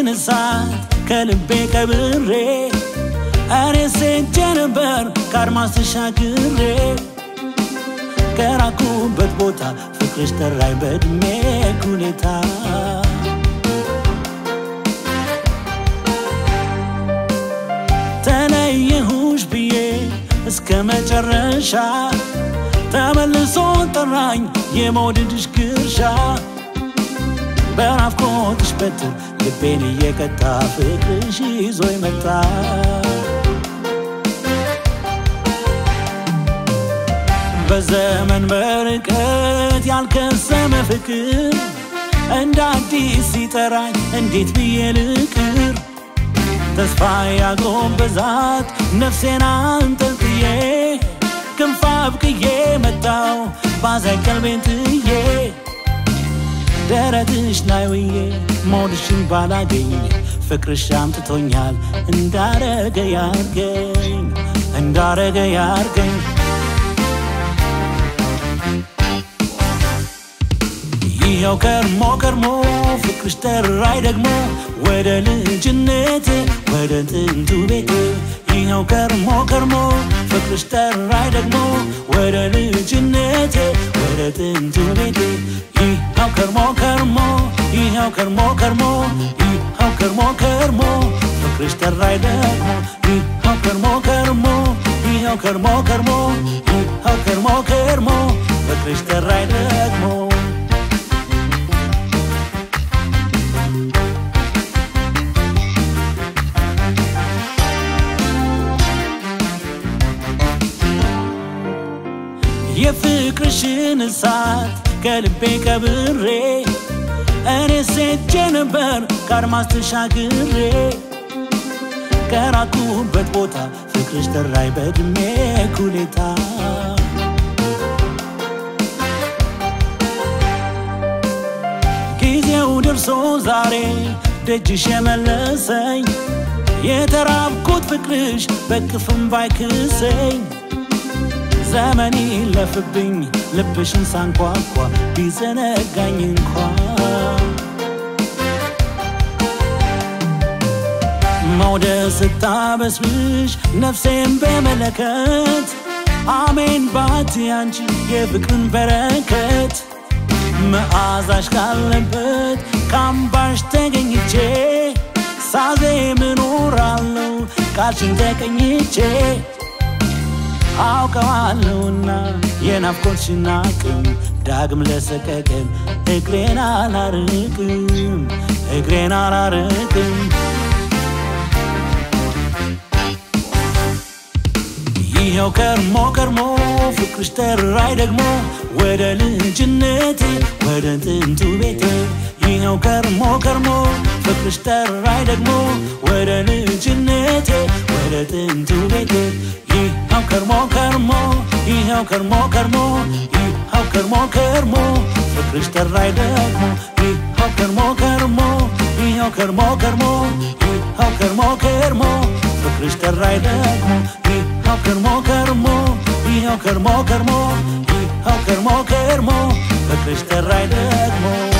የፍቅርሽን እሳት ከልቤ ቀብሬ እኔ ሴቼ ነበር ከአድማስ ተሻግሬ ከራኩበት ቦታ ፍቅርሽ ጠራኝ በእድሜ ሁኔታ ተለየሁሽ ብዬ እስከ መጨረሻ ተመልሶ ጠራኝ የመውደድሽ ግርሻ በናፍቆትሽ በትር ልቤን እየቀጣ ፍቅርሽ ይዞ ይመጣ በዘመን በርቀት ያልከሰመ ፍቅር እንደ አዲስ ሲጠራኝ እንዴት ብዬ ልቅር ተስፋ ያጎበዛት ነፍሴን አንጠልጥዬ ክንፍ አብቅዬ መጣው ባዛኝ ቀልቤን ጥዬ ደረትሽ ላይ ውዬ ሞድሽን ባላገኝ ፍቅርሽ አምጥቶኛል እንዳረገ ያርገኝ እንዳረገ ያርገኝ ይኸው ከርሞ ከርሞ ፍቅርሽ ጠራኝ ደግሞ ወደ ልጅነቴ ወደ ጥንቱ ቤቴ ይኸው ከርሞ ከርሞ ፍቅርሽ ጠራኝ ደግሞ ወደ ልጅነቴ ወደ ጥንቱ ቤቴ ይኸው ከርሞ ከርሞ ይኸው ከርሞ ከርሞ ይኸው ከርሞ ከርሞ ፍቅርሽ ጠራኝ ደግሞ ይኸው ከርሞ ከርሞ ይኸው ከርሞ ከርሞ ይኸው ከርሞ ከርሞ ፍቅርሽ ጠራኝ ደግሞ የፍቅርሽን እሳት ከልቤ ቀብሬ እኔ ሴቼ ነበር ከአድማስ ተሻግሬ ከራኩበት ቦታ ፍቅርሽ ጠራኝ በእድሜ ኩሌታ ጊዜው ደርሶ ዛሬ ደጅሽ የመለሰኝ የተራብኩት ፍቅርሽ በክፍም ባይክሰኝ ዘመን ይለፍብኝ ልብሽን ሳንኳኳ ቢዘነጋኝ እንኳ መውደድ ስታበስብሽ ነፍሴን በመለከት አሜን ባት ያንቺ የፍቅርን በረከት መዓዛሽ ካለበት ካምባሽ ተገኝቼ ሳዜም እኖራለሁ ቃልሽን ተቀኝቼ አውቀዋለሁና የናፍቆትሽን አቅም ዳግም ለሰቀቀን እግሬን አላርቅም እግሬን አላርቅም ይኸው ከርሞ ከርሞ ፍቅርሽ ጠራኝ ደግሞ ወደ ልጅነቴ ወደ ጥንቱ ቤቴ ይኸው ከርሞ ከርሞ ፍቅርሽ ጠራኝ ደግሞ ወደ ልጅነቴ ወደ ጥንቱ ቤቴ ይኸው ከርሞ ከርሞ ይኸው ከርሞ ከርሞ ይኸው ከርሞ ከርሞ ፍቅርሽ ጠራኝ ደግሞ ይኸው ከርሞ ከርሞ ይኸው ከርሞ ከርሞ ይኸው ከርሞ ከርሞ ፍቅርሽ ጠራኝ ደግሞ ይኸው ከርሞ ከርሞ ይኸው ከርሞ ከርሞ ይኸው ከርሞ ከርሞ ፍቅርሽ ጠራኝ ደግሞ